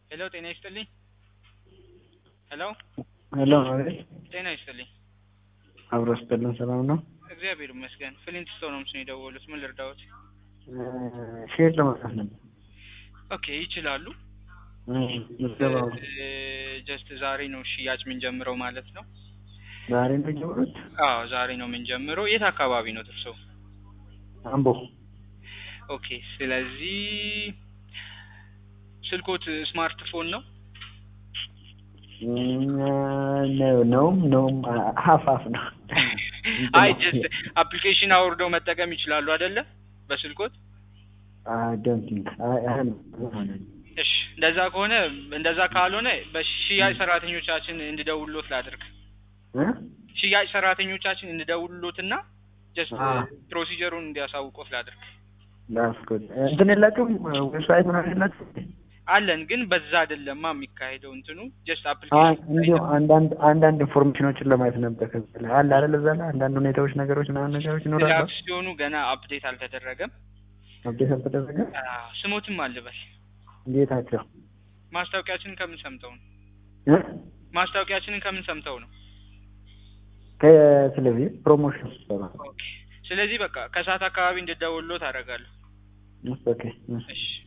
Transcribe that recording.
ሄሎ ጤና ይስጥልኝ። ሄሎ ሄሎ አቤት። ጤና ይስጥልኝ። አብሮ ስጥልን ሰላም ነው? እግዚአብሔር ይመስገን። ፍሊንት ስቶን ነው ምስን የደወሉት። ምን ልርዳዎት? ሼር ለመስራት ነበር። ኦኬ ይችላሉ። ምዝገባው ጀስት ዛሬ ነው ሽያጭ የምንጀምረው ማለት ነው። ዛሬ ነው የጀመሩት? አዎ ዛሬ ነው የምንጀምረው። የት አካባቢ ነው እርስዎ? አምቦ። ኦኬ ስለዚህ ስልኮት ስማርትፎን ነው? ነው ነውም ነውም ሀፍ ሀፍ ነው። አይ ጀስት አፕሊኬሽን አውርደው መጠቀም ይችላሉ አይደለ? በስልኮት ዶንት ቲንክ እሺ እንደዛ ከሆነ እንደዛ ካልሆነ በሽያጭ ሰራተኞቻችን እንድደውልሎት ላድርግ። ሽያጭ ሰራተኞቻችን እንድደውልሎትና ጀስት ፕሮሲጀሩን እንዲያሳውቆት ላድርግ። ላስኮት እንትን የላችሁም ዌብሳይት ምናምን የላችሁም? አለን ግን በዛ አይደለማ የሚካሄደው እንትኑ ጀስት አይ አፕሊኬሽን እንዲሁ አንዳንድ አንዳንድ ኢንፎርሜሽኖችን ለማየት ነበር። ከዛ ላይ አለ አይደል? እዛ ላይ አንዳንድ ሁኔታዎች ነገሮች ምናምን ነገሮች ይኖራሉ። አክሲዮኑ ገና አፕዴት አልተደረገም። አብዴት አልተደረገ። አዎ፣ ስሞትም አልበል ጌታቸው ማስታወቂያችንን ከምን ሰምተው ነው? እ? ማስታወቂያችንን ከምን ሰምተው ነው? ከቴሌቪዥን ፕሮሞሽን ይሰራል። ኦኬ። ስለዚህ በቃ ከሰዓት አካባቢ እንድደውልሎት አደርጋለሁ። ኦኬ እሺ